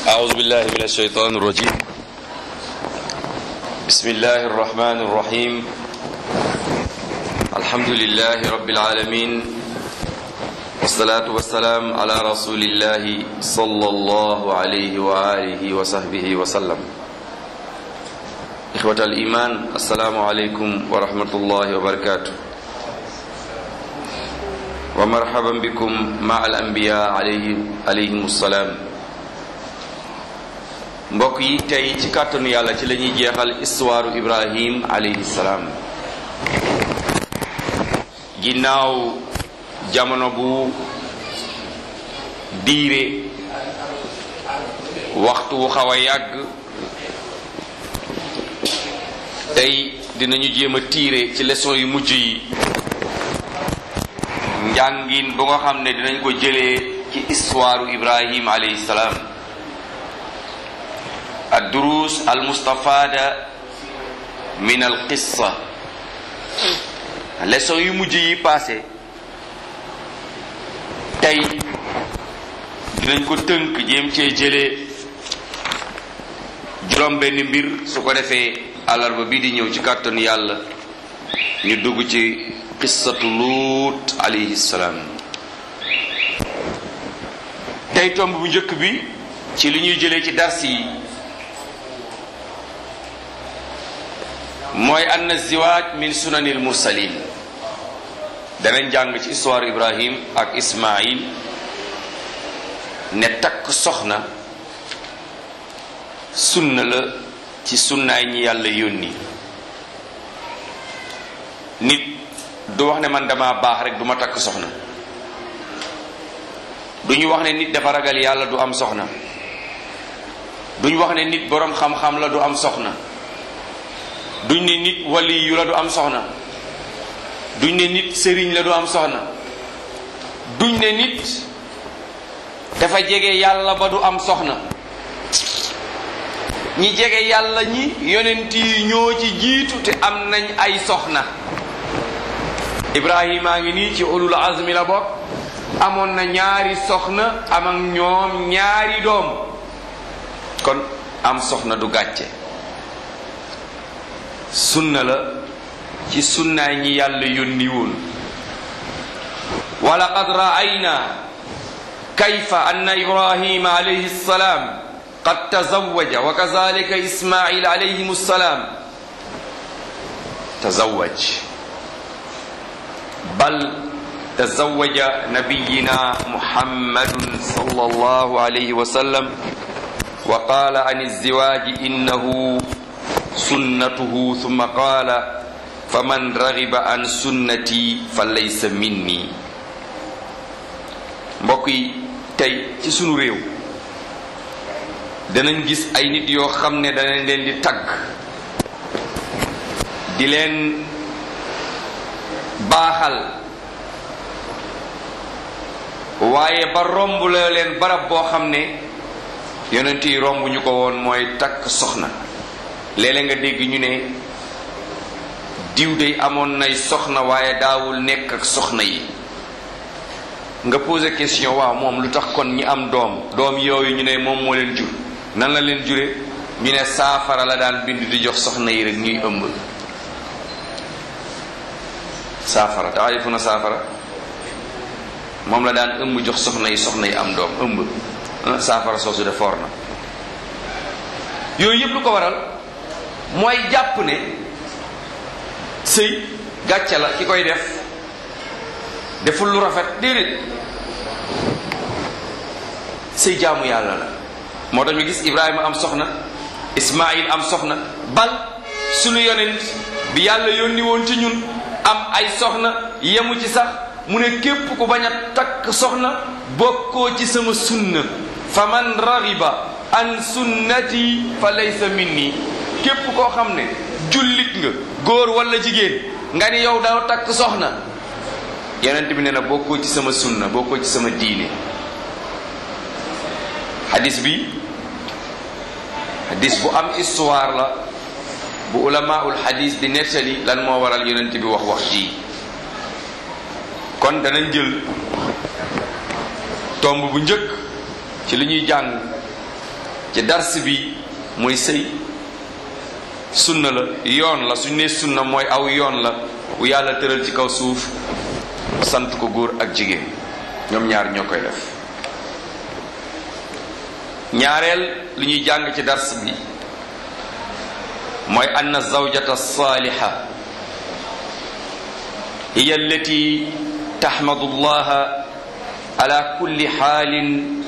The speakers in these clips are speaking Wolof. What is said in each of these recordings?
أعوذ بالله من الشيطان الرجيم بسم الله الرحمن الرحيم الحمد لله رب العالمين والصلاة والسلام على رسول الله صلى الله عليه وآله وصحبه وسلم إخوة الإيمان السلام عليكم ورحمة الله وبركاته ومرحبا بكم مع الأنبياء عليهم عليهم السلام mbokk yi tey ci kàttanu yàlla ci la ñuy jeexal histoire Ibrahim alayhi salaam ginnaaw jamono bu diire waxtu wu xaw a yàgg tey dinañu jéem a tiire ci leçon yu mujj yi njàngin bu nga xam ne dinañ ko jëlee ci histoire Ibrahim alayhi salaam الدروس المستفادة من القصة leçon yu mujj yi passé tey dinañ ko tënk jéem cee jëlee juróom benn mbir su ko defee àllarba bii di ñëw ci kàttanu yàlla ñu dugg ci qissatu luut alayhi salaam tey tomb bu njëkk bi ci li ñuy jëlee ci dars yi mooy anna ziwaaj min sunanil mursalin danañ jàng ci histoire ibrahim ak ismail ne takk soxna sunna la ci sunnaay ñi yàlla yónni nit du wax ne man dama baax rek du ma takk soxna du ñu wax ne nit dafa ragal yàlla du am soxna duñ wax ne nit boroom xam-xam la du am soxna duñ ne nit wali yu la du am soxna duñ ne nit sëriñ la du am soxna duñ ne nit dafa jege yàlla ba du am soxna ñi jege yàlla ñi yonent yi ñoo ci jiitu te am nañ ay soxna ibrahima ngi nii ci ulul azmi la bokk amoon na ñaari soxna am ak ñoom ñaari doom kon am soxna du gàcce sunna la ci sunnaay ñi yàlla yónni woon wa laqad ra'ayna kayfa anna ibrahima alayhi salaam qad tazawwaja wa kazalika ismail alayhim salaam tazawwaj bal tazawwaja nabiyina muhammadun sallallahu alayhi wa sallam wa qala an izdiwaji innahu sunnatuhu thumma qaala fa man ragiba an sunnati fa laysa minni mbokk yi tey ci sunu réew danañ gis ay nit yoo xam ne danañ leen di tagg di leen baaxal waaye ba romb la leen barab boo xam ne yonent yi romb ñu ko woon mooy takk soxna léeg-léeg nga dégg ñu ne diw day amoon nay soxna waaye daawul nekk ak soxna yi nga posé question waaw moom lu tax kon ñi am doom doom yooyu ñu ne moom moo leen jur nan la leen jure ñu ne saafara la daan bind di jox soxna yi rek ñuy ëmb saafara taarifu na saafara moom la daan ëmb jox soxna yi soxna yi am doom ëmb saafara soosu de foor na yooyu yëpp lu ko waral mooy jàpp ne sëy gàcce la ki koy def deful lu rafet déedéet sëy jaamu yàlla la moo tax ñu gis Ibrahima am soxna Ismaïl am soxna bal sunu yonent bi yàlla yónni woon ci ñun am ay soxna yemu ci sax mu ne képp ku bañ a takk soxna bokkoo ci sama sunna fa man ragiba an sunnati fa laysa minni képp koo xam ne jullit nga góor wala jigéen nga ni yow daaw takk soxna yonent bi ne na bokkoo ci sama sunna bokkoo ci sama diine hadis bi hadis bu am histoire la bu ulamaul hadis di nettali lan moo waral yonent bi wax wax ji kon danañ jël tomb bu njëkk ci li ñuy jàng ci dars bi mooy sëy sunna la yoon la suñ ne sunna mooy aw yoon la bu yàlla tëral ci kaw suuf sant ko góor ak jigéen ñoom ñaar ñoo koy def ñaareel li ñuy jàng ci dars bi mooy anna zawjata saaliha hiya allati taxmadu allaha ala kulli xaalin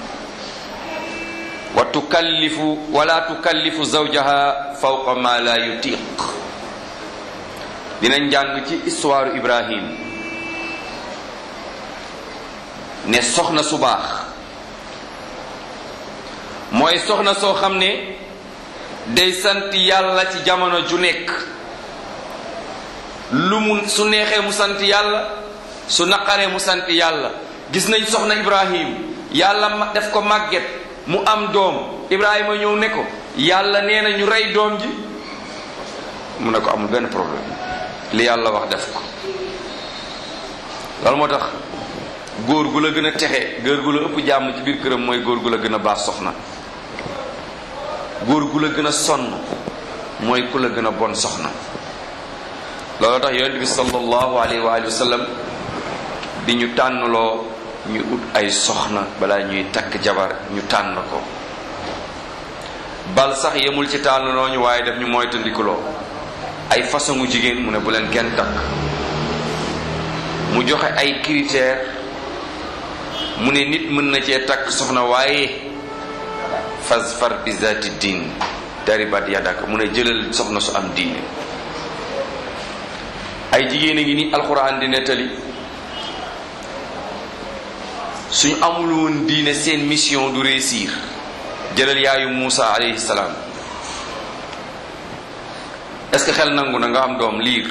wa tukallifu wala tukallifu zawjaha fawqa ma la yutiq dinañ jàng ci histoire Ibrahim ne soxna su baax mooy soxna soo xam ne day sant yàlla ci jamono ju nekk lu mu su neexee mu sant yàlla su naqaree mu sant yàlla gis nañ soxna Ibrahim yàlla def ko màgget mu am doom Ibrahima ñëw ne ko yàlla nee na ñu rey doom ji mu ne ko amul benn problème li yàlla wax def ko loolu moo tax góor gu la gën a texe góor gu la ëpp jàmm ci biir këram mooy góor gu la gën a baax soxna góor gu la gën a sonn mooy ku la gën a bon soxna loolu tax yonent bi sallallahu alayhi wa sallam di ñu tànnloo ñu ut ay soxna balaa ñuy takk jabar ñu tànn ko bal sax yemul ci tànnloo ñu waaye def ñu moytandikuloo ay façon jigéen mu ne bu leen kenn takk mu joxe ay critères mu ne nit mën na cee takk soxna waaye fasfar bi zati diin daribat yadaka mu ne jëlal soxna su am diine ay jigéen a ngi ni alxuraan di nettali suñu amul woon diine seen mission du réussir jëlal yaayu Muusa alayhi salaam est-ce que xel nangu na nga am doom liir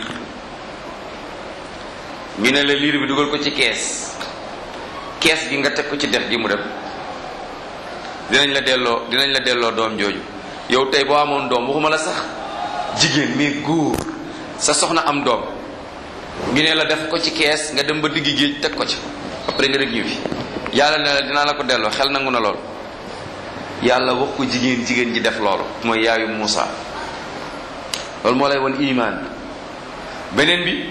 ñu ne la liir bi dugal ko ci kees kees gi nga teg ko ci dex gi mu dem dinañ la delloo dinañ la delloo doom jooju yow tey boo amoon doom waxuma la sax jigéen mais góor sa soxna am doom ñu ne la def ko ci kees nga dem ba digg géej teg ko ci après nga rek ñibbi yàlla ne la dinaa la ko delloo xel nangu na lool yàlla wax ko jigéen jigéen ji def loolu mooy yaayu Muusa loolu moo lay won imaan beneen bi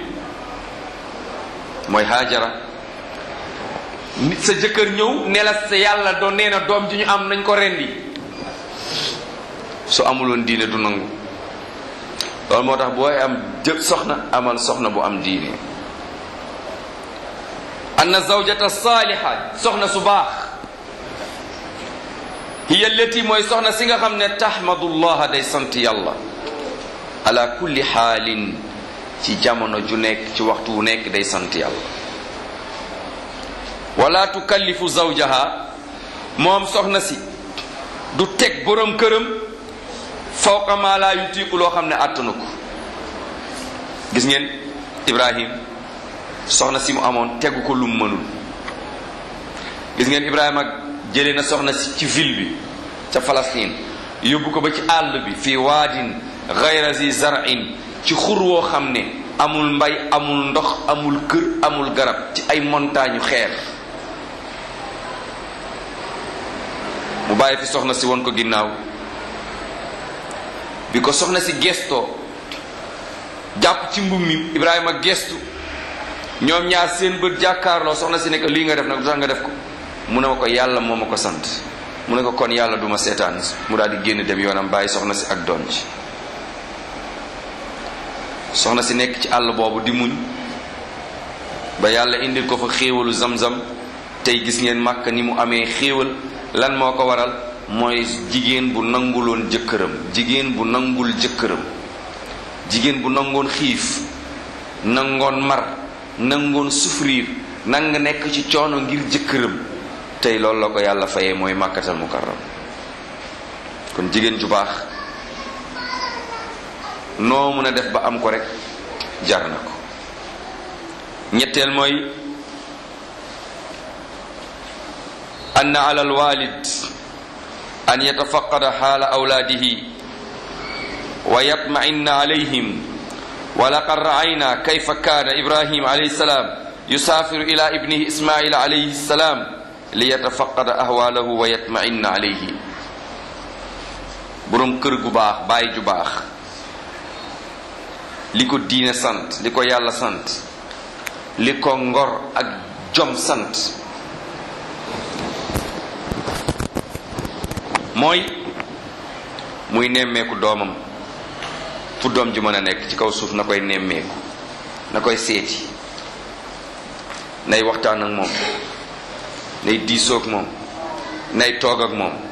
mooy Haajara nit sa jëkkër ñëw ne la sa yàlla doon nee na doom ji ñu am nañ ko rendi su amuloon diine du nangu loolu moo tax booy am jëpp soxna amal soxna bu am diine anna zawjata saaliha soxna su baax hiya allati mooy soxna si nga xam ne tahmadullaha day sant yàlla ala kulli xaalin ci jamono ju nekk ci waxtu wu nekk day sant yàlla wala tukallifu zawjaha moom soxna si du teg borom këram fawqa ma la yutiqu loo xam ne àttanu ko gis ngeen ibrahim soxna si mu amoon tegu ko lum mënul gis ngeen ibrahima jëlee na soxna si ci ville bi ca Palestine yóbbu ko ba ci àll bi fii waadin gayra zi zar'in ci xur woo xam ne amul mbay amul ndox amul kër amul garab ci ay montagne xeer mu bàyyi fi soxna si won ko ginnaaw bi ko soxna si gestoo jàpp ci mbub mi Ibrahima gestu ñoom ñaar seen bët jàkkaarloo soxna si ne ko lii nga def nag du tax nga def ko mu ne ma ko yàlla moo ma ko sant mu ne ko kon yàlla duma seetaan mu daal di génn dem yoonam bàyyi soxna si ak doom ci soxna si nekk ci àll boobu di muñ ba yàlla indil ko fa xéewalu zamzam tey gis ngeen màkk ni mu amee xéewal lan moo ko waral mooy jigéen bu nanguloon jëkkëram jigéen bu nangul jëkkëram jigéen bu nangoon xiif nangoon mar nangoon souffrir nang nekk ci coono ngir jëkkëram tey loolu la ko yàlla fayee mooy màkkatal mukarram kon jigéen ju baax noo mën a def ba am ko rek jar na ko ñetteel mooy ann ala alwalid an yatafaqada xaala awlaadihi wa yatma'inna alayhim wa laqad ra'ayna kayfa kaana ibrahim alayhi salaam yusaafiru ila ibnihi ismaila alayhi salaam li yatafaqada ahwaalahu wa yatma'inna alayhi boroom kër gu baax bàyyi ju baax li ko diine sant li ko yàlla sant li ko ngor ak jom sant mooy muy nemmeeku doomam fu doom ji mën a nekk ci kaw suuf na koy nemmeeku na koy seeti nay waxtaan ak moom nay diisoog moom nay toog ak moom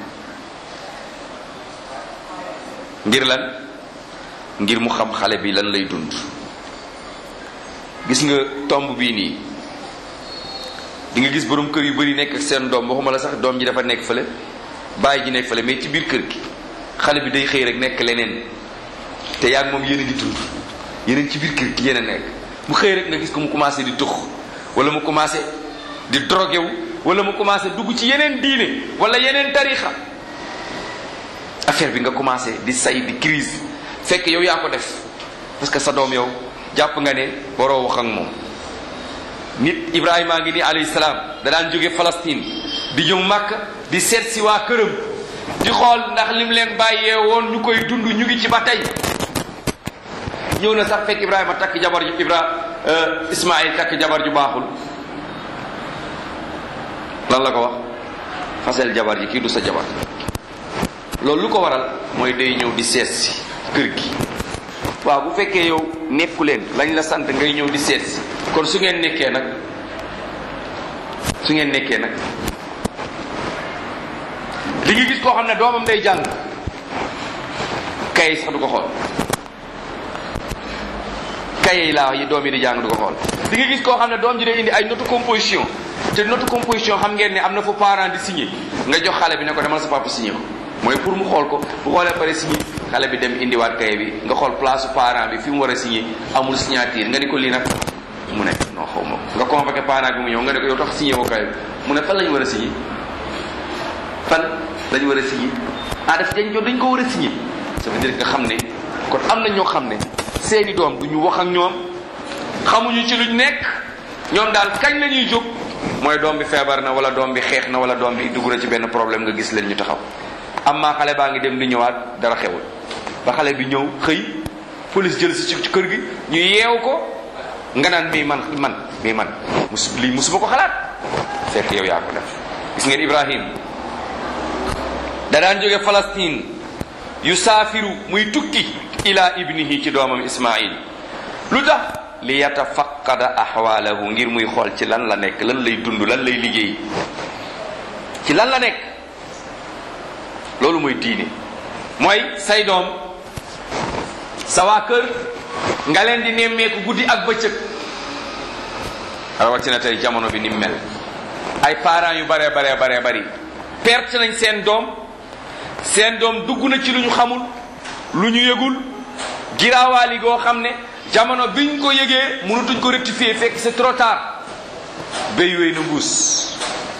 ngir lan ngir mu xam xale bi lan lay dund gis nga tomb bii nii di nga gis borom kër yu bari nekk ak seen doom waxuma la sax doom ji dafa nekk fële bàyyi ji nekk fële mais ci biir kër gi xale bi day xëy rek nekk leneen te yaa ngi moom yéen a ngi dund yéen a ngi ci biir kër gi yéen a nekk mu xëy rek nga gis ko mu commencé di tux wala mu commencé di drogué wu wala mu commencé dugg ci yeneen diine wala yeneen tarixa affaire bi nga commencé di say di crise fekk yow yaa ko def parce que sa doom yow jàpp nga ne waroo wax ak moom nit Ibrahima ngi ni alayhi salaam da daan jóge Palestine di ñëw Màkk di seet si waa këram di xool ndax lim leen bàyyee woon ñu koy dund ñu ngi ci ba tey ñëw na sax fekk Ibrahima takk jabar ju Ibra Ismaïl takk jabar ju baaxul lan la ko wax fasel jabar ji kii du sa jabar loolu lu ko waral mooy day ñëw di seet si kër gi waaw bu fekkee yow nekku leen lañ la sant ngay ñëw di seet si kon su ngeen nekkee nag su ngeen nekkee nag li nga gis koo xam ne doomam day jàng kay sax du ko xool kaye yi laa yi doom yi di jàng du ko xool di nga gis koo xam ne doom ji day indi ay note composition te note composition xam ngeen ne am na fu parent di signé nga jox xale bi ne ko demal sa papa signé ko mooy pour mu xool ko bu xoolee pare signé xale bi dem indiwaat kaye bi nga xool place su parent bi fi mu war a signé amul signature nga ni ko lii nag mu ne non xaw ma nga convoqué parent bi mu ñëw nga ne ko yow tax signé woo kaye bi mu ne fan la ñu war a signé fan la ñu war a signé ah daf dañ ko dañ ko war a signé ça veut dire nga xam ne kon am na ñoo xam ne seeni doom du ñu wax ak ñoom xamuñu ci luñ nekk ñoom daal kañ la ñuy jóg mooy doom bi feebar na wala doom bi xeex na wala doom bi dugg na ci benn problème nga gis leen ñu taxaw amma xale baa ngi dem di ñëwaat dara xewul ba xale bi ñëw xëy police jël si ci kër gi ñu yeew ko nga naan mii man man mii man mus lii musuma ko xalaat fekk yow yaa ko def gis ngeen Ibrahim da daan jóge Palestine yu saafiru muy tukki ila ibnihi ci doomam Ismaïl lu tax li yatafaqada ahwalahu ngir muy xool ci lan la nekk lan lay dund lan lay liggéey ci lan la nekk loolu mooy diine mooy say doom sa waa kër nga leen di nemmeeku guddi ak bëccëg rawatina tey jamono bi ni mel ay parents yu baree baree baree bari perte nañ seen doom seen doom dugg na ci lu ñu xamul lu ñu yëgul giraawaali goo xam ne jamono biñ ko yëgee mënutuñ ko rectifier fekk c'est trop tard béy wéy na mbuus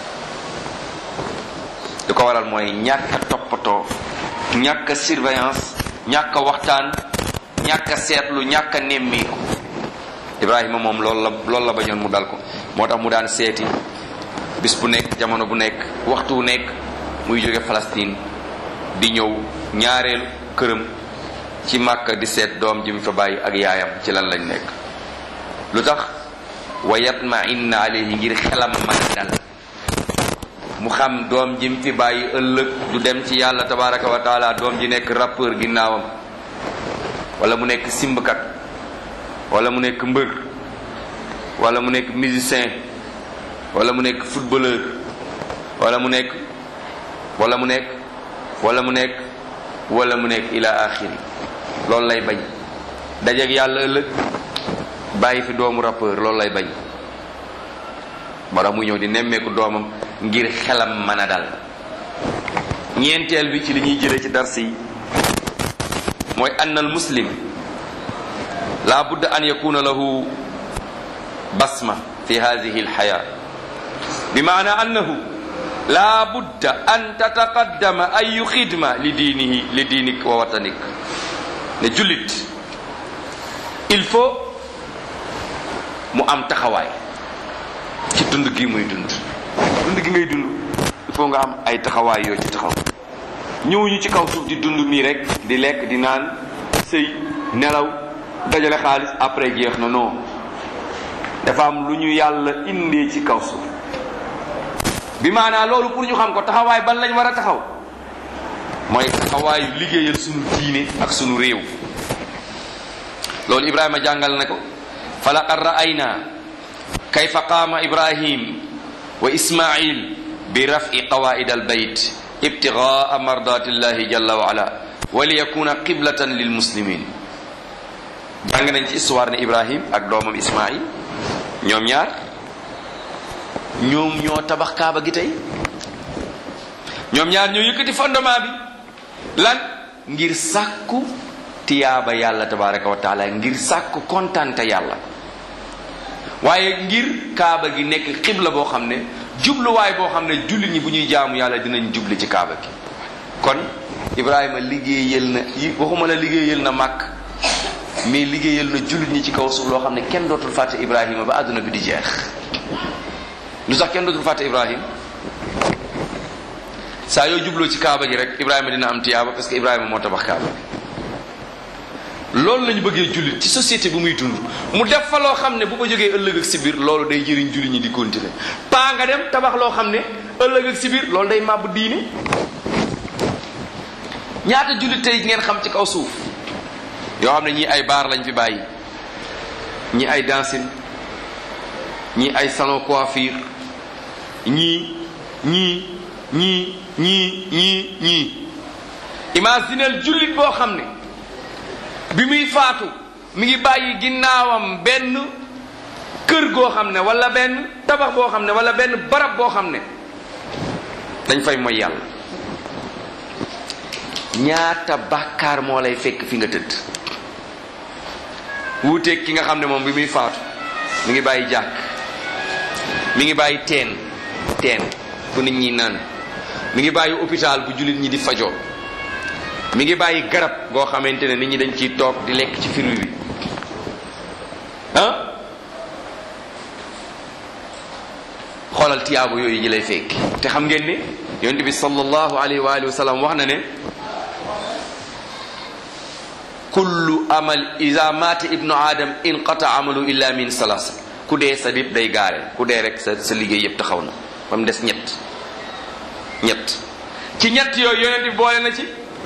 li ko waral mooy ñàkk a toppatoo ñàkk a surveillance ñàkk a waxtaan ñàkk a seetlu ñàkk a nemmiiku Ibrahima moom loolu la loolu la bañoon mu dal ko moo tax mu daan seeti bis bu nekk jamono bu nekk waxtu bu nekk muy jóge Palestine di ñëw ñaareelu këram ci Màkka di seet doom ji mu fa bàyyi ak yaayam ci lan lañ nekk lu tax wa yatma inna alayhi ngir xelam man dal mu xam doom ji mu fi bàyyi ëllëg du dem ci yàlla tabaraka wa taala doom ji nekk rappeur ginnaawam wala mu nekk simbkat wala mu nekk mbër wala mu nekk musicien wala mu nekk footballeur wala mu nekk wala mu nekk wala mu nekk wala mu nekk ila axiri loolu lay bañ dajeeg yàlla ëllëg bàyyi fi doomu rappeur loolu lay bañ moo tax muy ñëw di nemmeeku doomam ngir xelam mën a dal ñeenteel bi ci li ñuy jëlee ci dars yi mooy ann al muslim la budda an yakuna lahu basma fi hadihi alxaya bi maana annahu la budda an tataqaddama ayu xidma li diinihi li diinik wa watanik ne jullit il faut mu am taxawaay ci dund gi muy dund dund gi ngay dund il faut nga am ay taxawaay yoo ci taxaw ñëwuñu ci kaw suuf di dund nii rek di lekk di naan sëy nelaw dajale xaalis après jeex na non dafa am lu ñu yàlla indee ci kaw suuf bi maanaa loolu pour ñu xam ko taxawaay ban lañ war a taxaw mooy taxawaayu liggéeyal sunu diine ak sunu réew loolu ibrahima jàngal na ko fa laqad ra'ayna kayfa qaama ibrahim wa ismail bi raf'i qawaid al bayt ibtigaa mardatillahi jalla wa ala wa liyakuna qiblatan lil muslimin jàng nañ ci histoire ne ibrahim ak doomam ismail ñoom ñaar ñoom ñoo tabax kaaba gi tey ñoom ñaar ñoo yëkkati fondement bi lan ngir sàkku tiyaaba yàlla tabaraka wa taala ngir sàkku kontante yàlla waaye ngir kaaba gi nekk xibla boo xam ne jubluwaay boo xam ne jullit ñi bu ñuy jaamu yàlla dinañ jubli ci kaaba gi kon ibrahima liggéeyal na waxuma la liggéeyal na màkk mais liggéeyal na jullit ñi ci kaw suuf loo xam ne kenn dootul fàtte ibrahima ba àdduna bi di jeex lu tax kenn dootul fàtte ibrahima saa yoo jubloo ci kaaba gi rek ibrahima dina am tiyaaba parce que ibrahima moo tabax kaaba gi loolu lañu bëggee jullit ci société bu muy dund mu def fa loo xam ne bu ko jógee ëllëg ak si biir loolu day jëriñ jullit ñi di continuer paa nga dem tabax loo xam ne ëllëg ak si biir loolu day màbb diine ñaata jullit tey ngeen xam ci kaw suuf yoo xam ne ñii ay baar lañ fi bàyyi ñii ay dancing ñii ay salon coiffure ñii ñii ñii ñii ñii ñii imagineel jullit boo xam ne bi muy faatu mi ngi bàyyi ginnaawam benn kër goo xam ne wala benn tabax boo xam ne wala benn barab boo xam ne dañ fay mooy yàlla ñaata bàkkaar moo lay fekk fi nga tëdd wuuteeg ki nga xam ne moom bi muy faatu mi ngi bàyyi jàkk mi ngi bàyyi teen teen fu nit ñi naan mi ngi bàyyi hôpital bu jullit ñi di fajoo mi ngi bàyyi garab goo xamante ne nit ñi dañ ciy toog di lekk ci fruit bi ah xoolal tiyaabo yooyu ñi lay fekk te xam ngeen ne yonent bi sallallahu alayhi wa alihi wa sallam wax na ne kullu amal iza mata ibnu adam inqata amalu illa min salasa ku dee sa dip day gaare ku dee rek sa sa liggéey yëpp taxaw na ba mu des ñett ñett ci ñett yooyu yonent bi boole na ci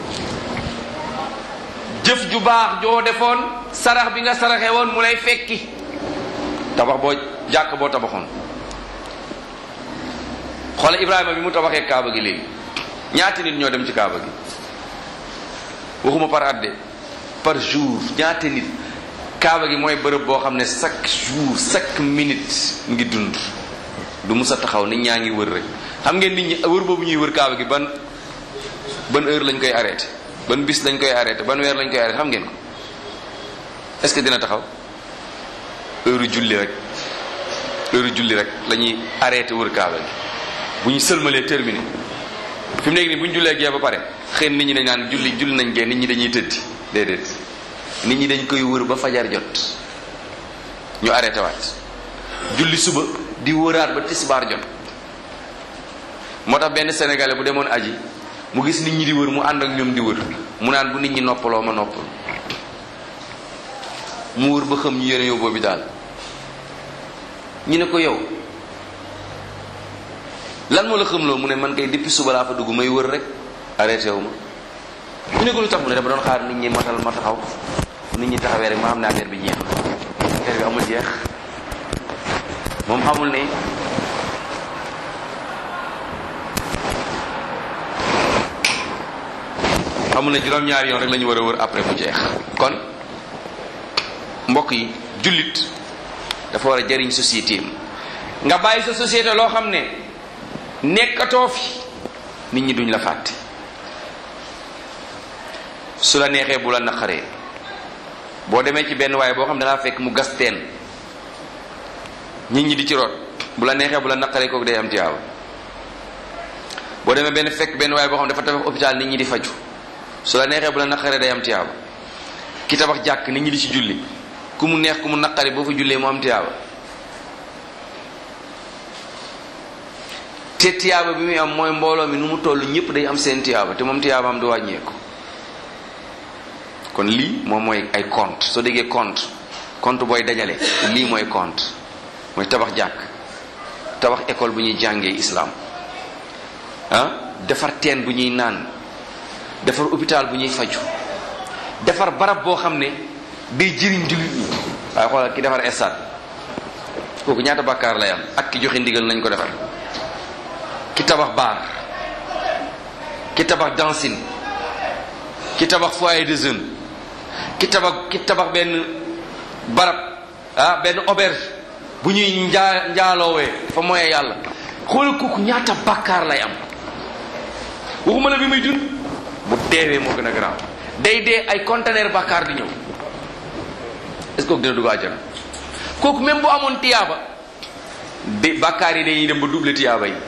jëf ju baax joo defoon sarax bi nga saraxe woon mu lay fekki tabax boo jàkk boo tabaxoon xoola ibrahima bi mu tabaxee kaaba gi léegi ñaati nit ñoo dem ci kaaba gi waxuma par at de par jour ñaata nit kaaba gi mooy bërëb boo xam ne chaque jour chaque minute ngi dund du mus a taxaw nit ñaa ngi wër rek xam ngeen nit ñi wër boobu ñuy wër kaaba gi ban ban heure lañ koy arrêté ban bis lañ koy arrêté ban weer lañ koy arrêté xam ngeen ko est-ce que dina taxaw heure julli rek heure julli rek la ñuy arrêté wër kaaba gi bu ñu sëlmalee terminé fi mu nekk nii bu ñu jullee gee ba pare xëy nit ñi dañ naan julli julli nañ gee nit ñi dañuy tëddi déedéet nit ñi dañ koy wër ba fajar jot ñu arrêté waat julli suba di wëraat ba tisbaar jot moo tax benn sénégalais bu demoon aji mu gis nit ñi di wër mu ànd ak ñoom di wër mu naan bu nit ñi noppaloo ma noppal mu wër ba xam ñu yéene yow boobu daal ñu ne ko yow lan moo la xamloo mu ne man kay depuis suba laa fa dugg may wër rek arrêté wu ma ñu ne ko lu tax mu ne dama doon xaar nit ñi matal ma taxaw nit ñi taxawee rek ma xam ne affaire bi jeex na affaire bi amul jeex moom xamul ne xamul ne juróom-ñaari yoon rek la ñu war a wër après mu jeex kon mbokk yi jullit dafa war a jariñ société am nga bàyyi sa société loo xam ne nekkatoo fi nit ñi duñ la fàtte su la neexee bu la naqaree boo demee ci benn waaye boo xam ne dangaa fekk mu gas teen nit ñi di ci root bu la neexee bu la naqaree kooku day am tiyaaba boo demee benn fekk benn waaye boo xam ne dafa tabax hôpital nit ñi di faju su la neexee bu la naqaree day am tiyaaba ki tabax jàkk nit ñi di ci julli ku mu neex ku mu naqari boo fa jullee mu am tiyaaba te tiyaaba bi muy am mooy mbooloo mi nu mu toll ñëpp day am seen tiyaaba te moom tiyaabaam du wàññeeku kon lii moom mooy ay compte soo déggee compte compte booy dajale lii mooy compte mooy tabax jàkk tabax école bu ñuy jàngee islam ah defar teen bu ñuy naan defar hôpital bu ñuy faju defar barab boo xam ne day jëriñ jullit ñi waaye xoolal ki defar stade kooku ñaata bàkkaar lay am ak ki joxe ndigal nañ ko defar ki tabax baar ki tabax dancing ki tabax foyer de jeunes ki tabax ki tabax benn barab ah benn auberge bu ñuy njaa njaaloowee fa moye yàlla xoolal kooku ñaata bàkkaar lay am waxuma la bi muy dund bu deewee moo gën a garaaw day dee ay conteneur bàkkaar di ñëw est-ce que kooku dina dugg àjjana kooku même bu amoon tiyaaba bi bàkkaar yi dañuy dem ba double tiyaaba yi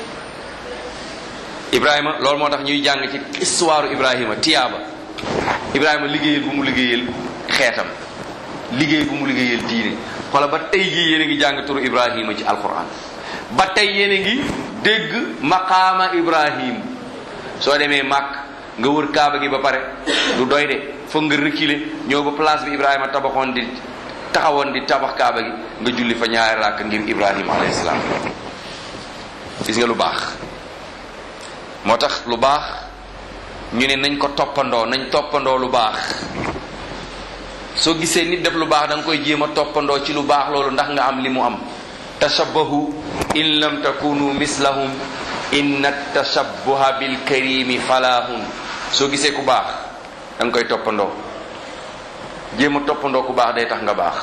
Ibrahima loolu moo tax ñuy jàng ci histoire Ibrahima tiyaaba Ibrahima liggéeyal bu mu liggéeyal xeetam liggéey bu mu liggéeyal diine xoola ba tey jii yéen a ngi jàng turu Ibrahima ci alquran ba tey yéen a ngi dégg maqaama Ibrahim soo demee màkk nga wër kaaba gi ba pare du doy de foog nga reculer ñëw ba place bi Ibrahima tabaxoon di taxawoon di tabax kaaba gi nga julli fa ñaari ràkk ngir Ibrahima alayhi salaam gis nga lu baax moo tax lu baax ñu ne nañ ko toppandoo nañ toppandoo lu baax soo gisee nit def lu baax da nga koy jéem a toppandoo ci lu baax loolu ndax nga am li mu am tashabbahu in lam takunu mislahum inna tashabbuha bil karimi falahun soo gisee ku baax da nga koy toppandoo jéem a toppandoo ku baax day tax nga baax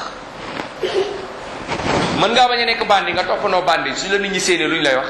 mën ngaa bañ a nekk bandi nga toppandoo bandi su la nit ñi séenee lu ñu lay wax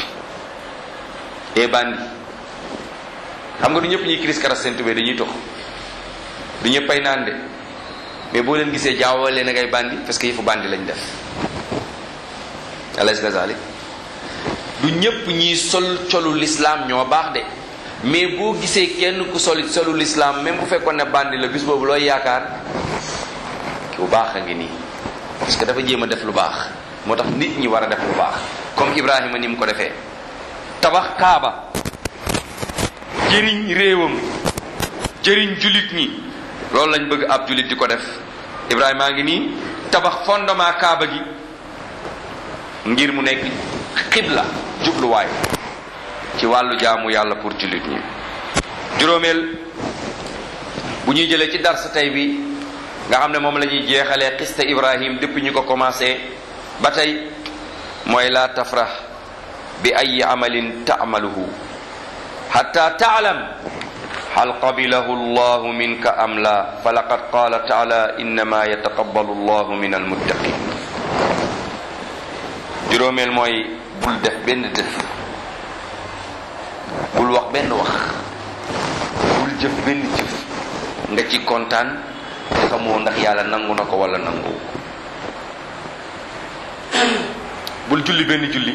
e bandi xam nga du ñëpp ñuy kiris karas seen tubéy dañuy tox du ñëpp ay naan de mais boo leen gisee jaawal leen ngay bandi parce que yëfu bandi lañ def alaysa kazalik du ñëpp ñiy sol colu l'islam ñoo baax de mais boo gisee kenn ku soli solu l'islam même bu fekkoon ne bandi la bis boobu looy yaakaar ku baax a ngi nii parce que dafa jéem a def lu baax moo tax nit ñi war a def lu baax comme Ibrahima ni mu ko defee tabax kaaba jëriñ réewam jëriñ jullit ñi loolu lañ bëgg ab jullit di ko def Ibrahima a ngi nii tabax fondement kaaba gi ngir mu nekk xibla jubluwaay ci wàllu jaamu yàlla pour jullit ñi juróomeel bu ñuy jëlee ci dars tey bi nga xam ne moom la ñuy jeexalee xiste Ibrahim depuis ñu ko commencé ba tey mooy la tafrah bi ay amalin taamaluhu xatta taalam hal qabilahu allahu minka am la fa laqad qala taala innama yataqabbalu allahu min almuttaqin juróomeel mooy bul def benn def bul wax benn wax bul jëf benn jëf nga ci kontaan te xamoo ndax yàlla nangu na ko wala nangu bul julli benn julli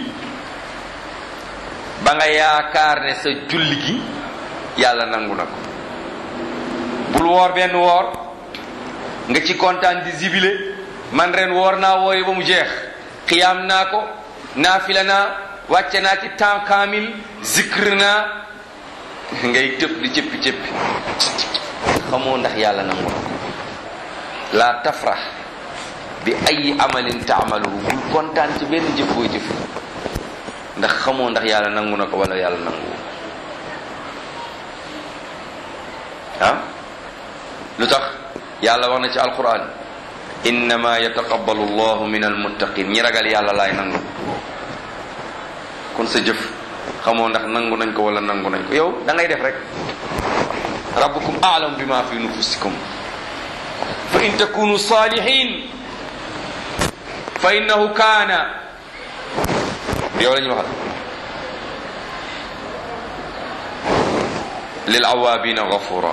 ba nga yaakaar ne sa julli gi yàlla nangu na ko bul woor benn woor nga ci kontaan di zibile man ren woor naa woori ba mu jeex xiyaam naa ko naafila naa wàcce naa ci temps kaamil zikr naa ngay tëb di cëppi cëppi xamoo ndax yàlla nangu na ko la tafrax bi ay amalin taamaluhu bul kontaan ci benn jëf booy jëf ndax xamoo ndax yàlla nangu na ko wala yàlla nangu ah lu tax yàlla wax na ci alquran innama yataqabbalu allahu min almuttaqin ñi ragal yàlla laay nangu kon sa jëf xamoo ndax nangu nañ ko wala nangu nañ ko yow da ngay def rek rabbukum a'lam bima fi nufusikum fa in takunu salihin fa innahu kaana yow la ñu waxal lil awaabina gafura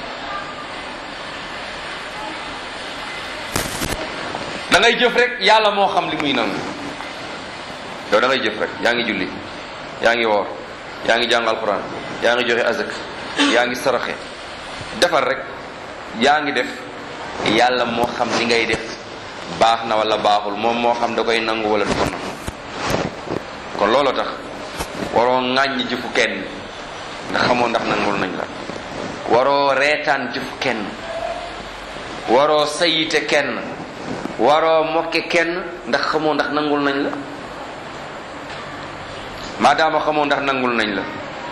da ngay jëf rek yàlla moo xam li muy nangu yow da ngay jëf rek yaa ngi julli yaa ngi woor yaa ngi jàng alquran yaa ngi joxe azak yaa ngi saraxe defar rek yaa ngi def yàlla moo xam li ngay def baax na wala baaxul moom moo xam da koy nangu wala du ko nangu kon looloo tax waroo ŋàññ jëfu kenn ndax xamoo ndax nangul nañ la waroo reetaan jëfu kenn waroo sayite kenn waroo mokke kenn ndax xamoo ndax nangul nañ la maadaama xamoo ndax nangul nañ la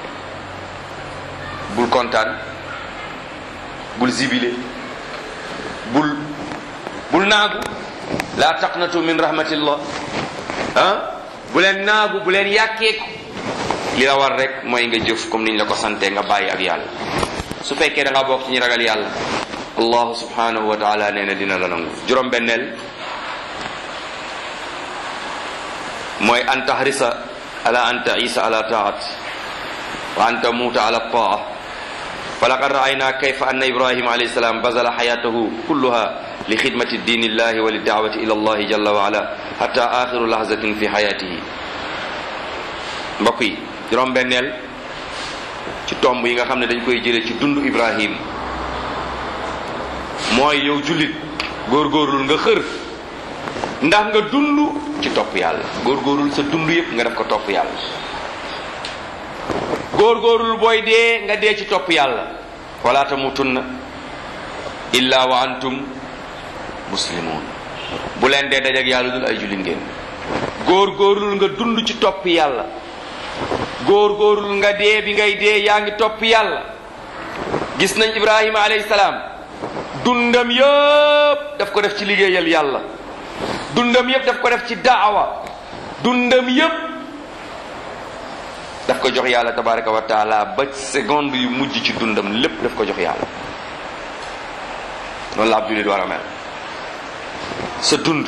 bul kontaan bul zibile bul bul naagu laa taqnatu min rahmatillah ah bu leen naagu bu leen yàkkeeku li la war rek mooy nga jëf comme niñ la ko sante nga bàyyi ak yàlla su fekkee da nga bokk ci ñi ragal yàlla allahu subhanahu wa taala nee na dina la nangu juróom benneel mooy an tahrisa ala an taisa ala taat wa an tamuuta ala taa falaqad raayna kayfa anna ibrahima alayhi salam bazala xayatahu kulluha li xidmati diini illahi wa liddaawati ila allahi jalla wa ala hatta axiru lahzatin fi xayatihi mbokk yi juróom benneel ci tomb yi nga xam ne dañ koy jële ci dundu ibrahim mooy yow jullit góorgóorlul nga xër ndax nga dund ci topp yàlla góorgóorlul sa dund yépp nga def ko topp yàlla góorgóorlul booy dee nga dee ci topp yàlla wala tamutunna illa wa antum muslimun bu leen dee dajak yàlla dul ay jullit ngeen góorgóorlul nga dund ci topp yàlla góorgóorlul nga dee bi ngay dee yaa ngi topp yàlla gis nañ ibrahima alayhi salaam dundam yëpp daf ko def ci liggéeyal yàlla dundam yëpp daf ko def ci daawa dundam yëpp daf ko jox yàlla tabaraka wa taala ba seconde yu mujj ci dundam lépp daf ko jox yàlla noonu la ab jullit war a mel sa dund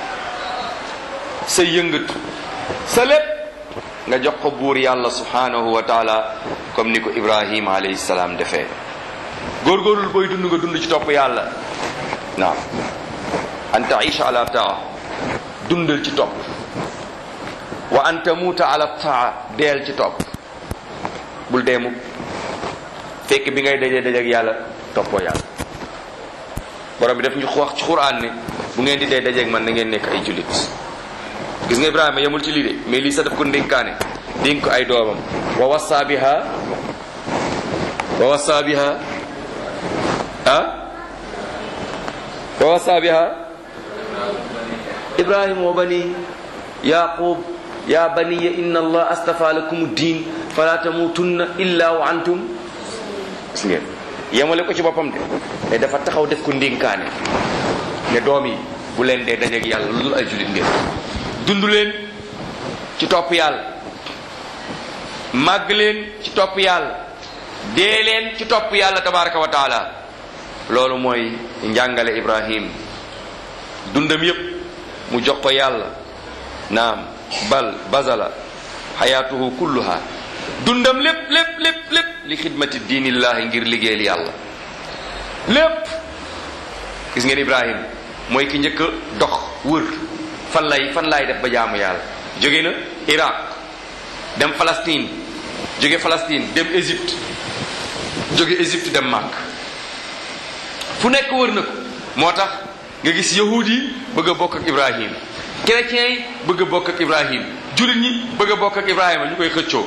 sa yëngatu sa lépp nga jox ko buur yàlla subhanahu wa taala comme ni ko ibrahima alayhi salaam defee góorgóorlul booy dund nga dund ci topp yàlla naam an taisha ala taa dundal ci topp wa an tamuuta ala taa deel ci topp bul dee mukk fekk bi ngay dajee dajek yàlla toppoo yàlla borom bi daf ñu wax ci quraan ne bu ngeen di dee dajeek man na ngeen nekk ay jullit gis nga ibrahima yemul ci lii de mais lii sax daf ko ndénkaane dénk ko ay doomam wa wassa biha wa wassa biha ah wa wassa biha ibrahima wa bani yaqub ya baniya inna allah astafa lakum din fala tamutunna illa wa antum gis ngeen yemale ko ci boppam de mais dafa taxaw def ko ndénkaane ne doom yi bu leen dee dajeeg yàlla lu dul ay jullit ngeen dund leen ci topp yàlla màgg leen ci topp yàlla dee leen ci topp yàlla tabaraka wa taala loolu mooy njàngale ibrahim dundam yépp mu jox ko yàlla naam bal bazala xayaatuhu kulluha dundam lépp lépp lépp lépp li xidmati diinillahi ngir liggéeyal yàlla lépp gis ngeen ibrahim mooy ki njëkk a dox wër fan lay fan laay def ba jaamu yàlla jóge na iraq dem Palestine jóge Palestine dem Égypte jóge Égypte dem Màkk fu nekk wër na ko moo tax nga gis yahud yi bëgg a bokk ak ibrahim chrétiens yi bëgg a bokk ak ibrahim jullit ñi bëgg a bokk ak ibrahima ñu koy xëccoo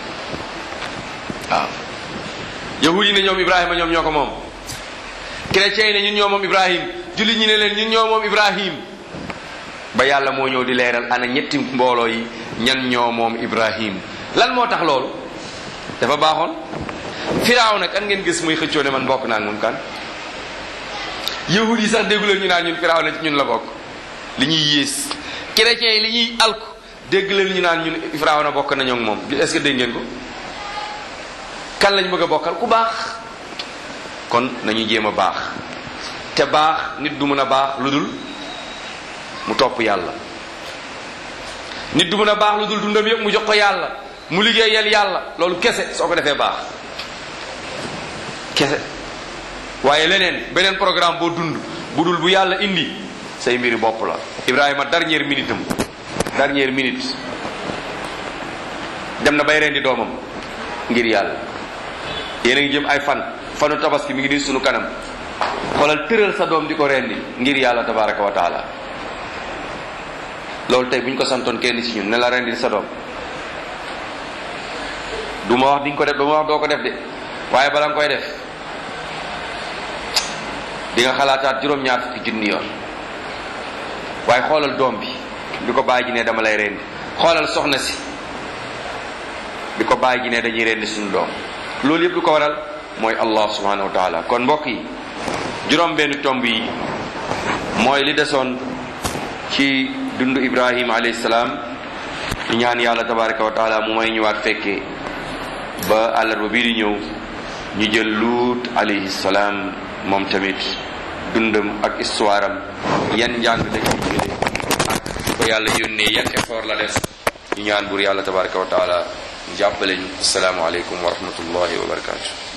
waaw yahud yi ne ñoom ibrahima ñoom ñoo ko moom chrétiens yi ne ñun ñoo moom ibrahim jullit ñi ne leen ñun ñoo moom ibrahim ba yàlla moo ñëw di leeral ana ñetti mbooloo yi ñan ñoo moom ibrahim lan moo tax loolu dafa baaxoon firaaw nag kan ngeen gis muy xëccoo ne man bokk naa ak moom kan yahud yi sax déggu leen ñu naan ñun firaaw na ci ñun la bokk li ñuy yées chrétiens yi li ñuy alku dégg leen ñu naan ñun firaaw na bokk nañoo ak moom est-ce que dégg ngeen ko kan lañ bëgg a bokkal ku baax kon nañu jéem a baax te baax nit du mën a baax lu dul mu topp yàlla nit du mën a baax lu dul dundam yëpp mu jox ko yàlla mu liggéeyal yàlla loolu kese soo ko defee baax kese waaye leneen beneen programme boo dund bu dul bu yàlla indi say mbiri bopp la Ibrahima dernière minute am dernière minute dem na bay rendi doomam ngir yàlla yéen a ngi jëm ay fan fanu tabaski mi ngi di sunu kanam xoolal tëral sa doom di ko rendi ngir yàlla tabaraka wa taala loolu tey bu ñu ko santoon kenn ci ñun ne la rendi sa doom du ma wax di nga ko def du ma wax doo ko def de waaye bala nga koy def di nga xalaataat juróom-ñaar fukki junni yoon waaye xoolal doom bi bi ko bàyyi ji ne dama lay rendi xoolal soxna si bi ko bàyyi ji ne dañuy rendi suñu doom loolu yëpp lu ko waral mooy allah subhanahu wa taala kon mbokk yi juróom benn tomb yi mooy li desoon ci dundu ibrahima alayhi salaam ñu ñaan yàlla tabaraka wa taala mu may ñëwaat fekkee ba àllarba bii di ñëw ñu jël luut alayhi salaam moom tamit dundam ak histoire am yan njàng la ci jëlee ak ko yàlla yónnee yan effort la def ñu ñaan buur yàlla tabaraka wa taala jàppale ñu assalaamu aleykum wa rahmatullahi wa barakatu